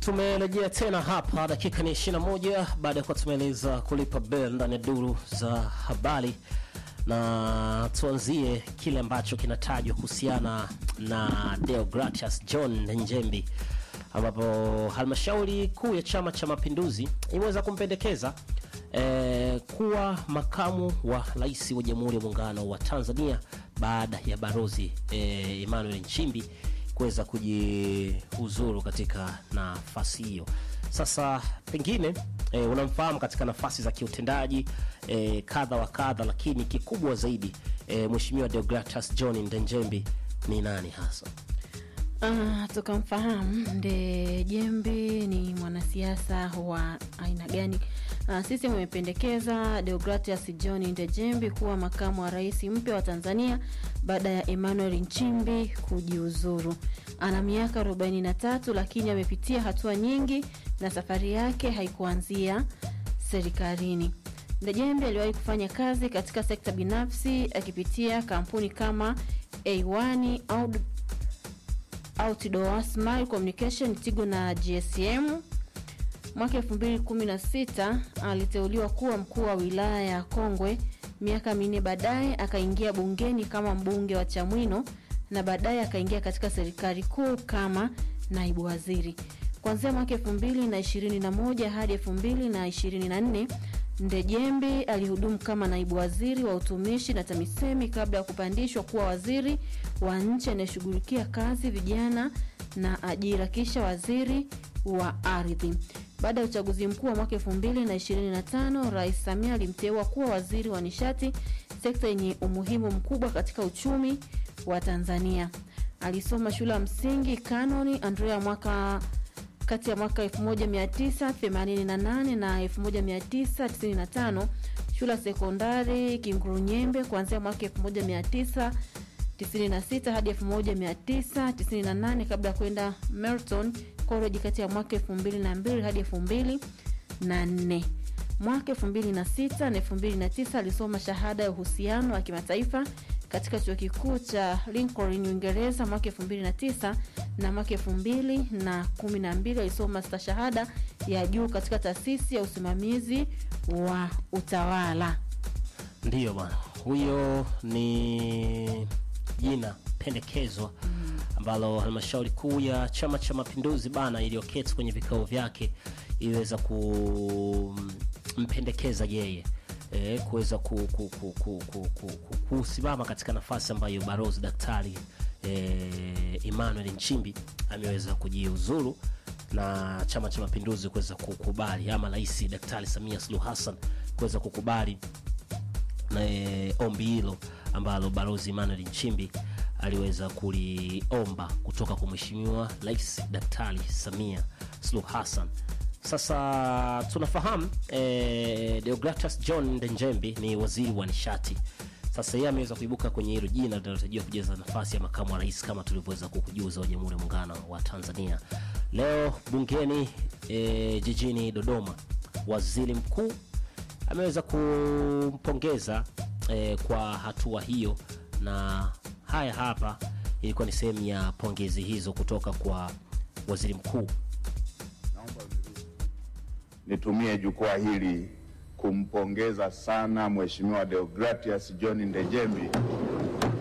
Tumerejea tena hapa, dakika ni 21 baada ya kuwa tumeeleza kulipa bell ndani ya duru za habari, na tuanzie kile ambacho kinatajwa kuhusiana na Deogratias John Njembi, ambapo halmashauri kuu ya Chama cha Mapinduzi imeweza kumpendekeza eh, kuwa makamu wa rais wa Jamhuri ya Muungano wa Tanzania baada ya Barozi eh, Emmanuel Nchimbi kuweza kujiuzuru katika nafasi hiyo. Sasa pengine e, unamfahamu katika nafasi za kiutendaji e, kadha wa kadha, lakini kikubwa zaidi e, Mheshimiwa Deogratus John Ndenjembi ni nani hasa? Ah, tukamfahamu Ndejembi ni mwanasiasa wa aina gani? Ah, sisi wamependekeza Deogratias John Ndejembi kuwa makamu wa rais mpya wa Tanzania baada ya Emmanuel Nchimbi kujiuzuru. Ana miaka 43 lakini amepitia hatua nyingi na safari yake haikuanzia serikalini. Ndejembi aliwahi kufanya kazi katika sekta binafsi akipitia kampuni kama A1 au Outdoor Smile Communication, Tigo na GSM. Mwaka 2016 aliteuliwa kuwa mkuu wa wilaya ya Kongwe. Miaka minne baadaye akaingia bungeni kama mbunge wa Chamwino na baadaye akaingia katika serikali kuu kama naibu waziri. Kuanzia mwaka 2021 hadi 2024 Ndejembi alihudumu kama naibu waziri wa utumishi na TAMISEMI kabla ya kupandishwa kuwa waziri wa nchi anayeshughulikia kazi, vijana na ajira, kisha waziri wa ardhi. Baada ya uchaguzi mkuu wa mwaka 2025, Rais Samia alimteua kuwa waziri wa nishati, sekta yenye umuhimu mkubwa katika uchumi wa Tanzania. Alisoma shule ya msingi Kanoni Andrea mwaka kati ya mwaka 1988 na 1995, shule ya sekondari Kingurunyembe kuanzia mwaka 1996 hadi 1998 kabla ya kwenda Merton College kati ya mwaka 2002 hadi 2004. Mwaka 2006 na 2009 alisoma shahada ya uhusiano wa kimataifa katika chuo kikuu cha Lincoln Uingereza mwaka 2009 na mwaka 2012 alisoma stashahada ya juu katika taasisi ya usimamizi wa utawala. Ndiyo bwana, huyo ni jina pendekezwa ambalo halmashauri kuu ya Chama cha Mapinduzi bana iliyoketi kwenye vikao vyake iliweza kumpendekeza yeye e, kuweza ku, ku, ku, ku, ku, ku, ku, kusimama katika nafasi ambayo Barozi Daktari e, Emmanuel Nchimbi ameweza kujiuzuru na Chama cha Mapinduzi kuweza kukubali ama Rais Daktari Samia Suluhu Hassan kuweza kukubali na e, ombi hilo ambalo Barozi Emmanuel Nchimbi aliweza kuliomba kutoka kwa Mheshimiwa Rais Daktari Samia Suluhu Hassan. Sasa tunafahamu eh, Deogratus John Ndenjembi ni waziri wa nishati. Sasa yeye ameweza kuibuka kwenye hilo jina linalotarajiwa kujaza nafasi ya makamu wa rais kama tulivyoweza kukujuza wa Jamhuri ya Muungano wa Tanzania. Leo bungeni eh, jijini Dodoma, waziri mkuu ameweza kumpongeza eh, kwa hatua hiyo, na haya hapa ilikuwa ni sehemu ya pongezi hizo kutoka kwa waziri mkuu. Nitumie jukwaa hili kumpongeza sana Mheshimiwa Deogratias John Ndejembi